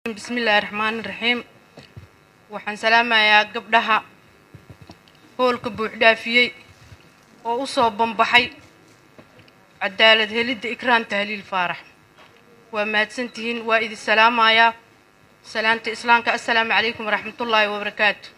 bismillaahi raxmaani raxiim waxaan salaamayaa gabdhaha hoolka buuxdhaafiyey oo u soo bambaxay cadaalad helidda ikraan tahliil faarax waa mahadsantihiin waa idin salaamayaa salaanta islaamka assalaamu calaykum waraxmatullaahi wabarakaatu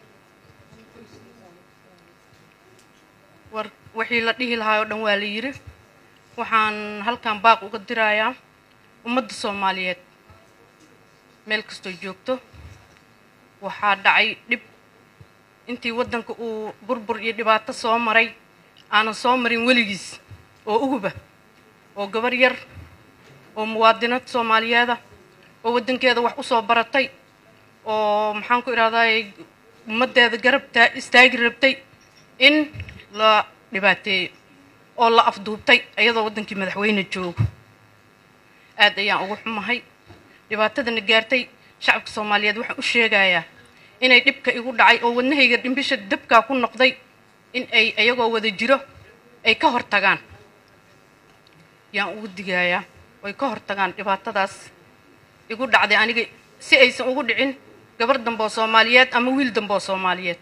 war wixii la dhihi lahaa oo dhan waa la yidhi waxaan halkan baaq uga dirayaa ummadda soomaaliyeed meel kastoo joogto waxaa dhacay dhib intii waddanka uu burbur iyo dhibaato soo maray aanan soo marin weligiis oo uguba oo gabar yar oo muwaadinad soomaaliyeeda oo waddankeeda wax u soo baratay oo maxaan ku idhahdaay ummaddeeda garab taa istaagi rabtay in la dhibaateeyo oo la afduubtay iyadoo waddankii madaxweyne joogo aad ayaan ugu xumahay dhibaatadana gaartay shacabka soomaaliyeed waxaan u sheegayaa inay dhibka igu dhacay oo wadnahayga dhimbisha dabkaa ku noqday in ay iyagoo wada jiro ay ka hor tagaan yaan ugu digayaa oy ka hor tagaan dhibaatadaas igu dhacday aniga si aysan ugu dhicin gabar dambe oo soomaaliyeed ama wiil dambe oo soomaaliyeed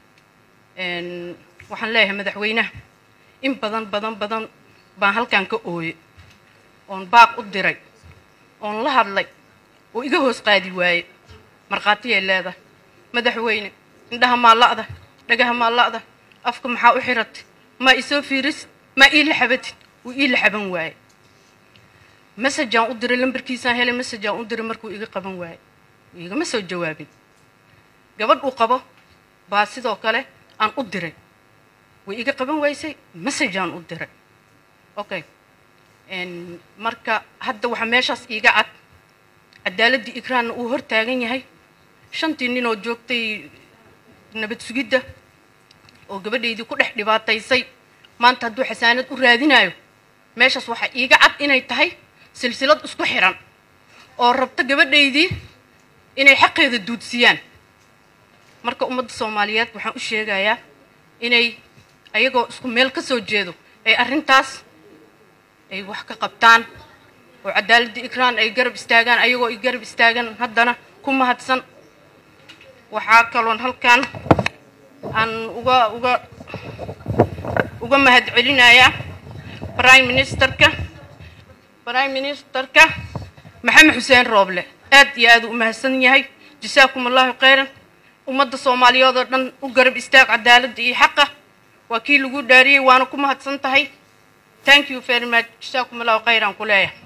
waxaan leeyahay madaxweynaha in badan badan badan baan halkan ka ooye oon baaq u diray oon la hadlay oo iga hoos qaadi waaye markhaatiyay leedahay madaxweyne indhaha maa la'da dhagaha maa la'da afka maxaa u xiratay maa isoo fiirisid maa ii la xabatid wuu ii la xaban waaye masajaan u diray lambarkiisaan helay masajaan u diray markuu iga qaban waaye igama soo jawaabin gabadh uu qabo baa sidoo kale aan u diray way iga qaban waysay masajaan u diray okay marka hadda waxaa meeshaas iiga cad cadaaladdii ikraanna uu hor taagan yahay shantii nin oo joogtay nabad sugidda oo gabadhaydii ku dhex dhibaataysay maanta hadduu xasaanad u raadinayo meeshaas waxaa iiga cad inay tahay silsilad isku xiran oo rabta gabadhaydii inay xaqeeda duudsiyaan marka ummadda soomaaliyeed waxaan u sheegayaa inay ayagoo isku meel ka soo jeedo ay arrintaas ay wax ka qabtaan oo cadaaladda ikraan ay garab istaagaan ayagoo ay garab istaagan haddana ku mahadsan waxaa kaloon halkan aan uga uga uga mahad celinayaa prime ministerka prime ministerka maxamed xuseen rooble aad iyo aad u mahadsan yahay jasaakum allahu khayran ummadda soomaaliyeed oo dhan u garab istaag cadaaladda iyo xaqa waa kii lagu dhaariyey waana ku mahadsan tahay thank you very much jasaakum allahu khayran ku leeyahay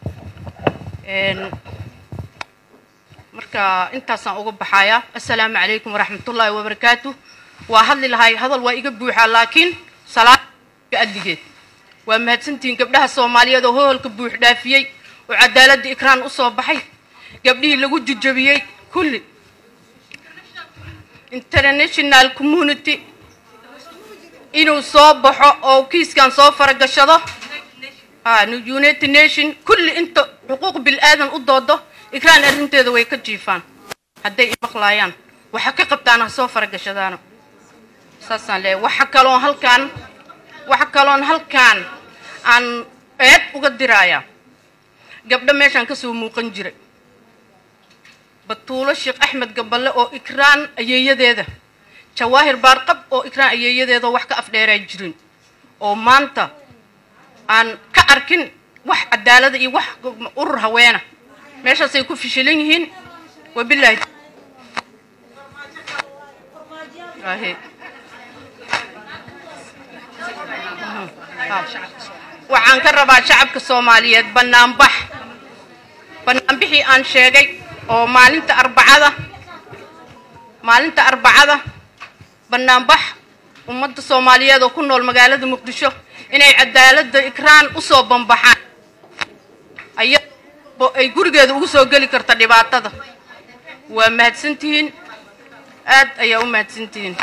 marka intaasaan uga baxayaa assalaamu calaykum waraxmatullaahi wabarakaatu waa hadli lahay hadal waa iga buuxaa laakiin salaada adligeed waa mahadsantihiin gabdhaha soomaaliyeed oo hoholka buux dhaafiyey oo cadaaladda ikraan u soo baxay gabdhihii lagu jujabiyey kulli international community inuu soo baxo oo kiiskan soo faragashado united nation kulli inta xuquuq bil-aadan u doodo ikraan arrinteeda way ka jiifaan hadday imaqlaayaan waxa ka qabtaan ha soo faragashadaano saasaan leeyahay waxa kaloon halkaan waxa kaloon halkaan aan eed uga dirayaa gabdho meeshaan kasoo muuqan jiray batuulo sheekh axmed gaballe oo ikraan ayeeyadeeda jawaahir baarqab oo ikraan ayeeyadeeda wax ka afdheeraa jirin oo maanta aan ka arkin wax cadaalada iyo wax urur haweena meeshaasay ku fishilan yihiin wabilaahi waxaan ka rabaa shacabka soomaaliyeed banaanbax banaanbixii aan sheegay oo maalinta arbacada maalinta arbacada banaanbax ummadda soomaaliyeed oo ku nool magaalada muqdisho inay cadaaladda ikraan usoo bambaxaan ay gurigeeda ugu soo geli karta dhibaatada waa mahadsantihiin aad ayaa u mahadsantihiin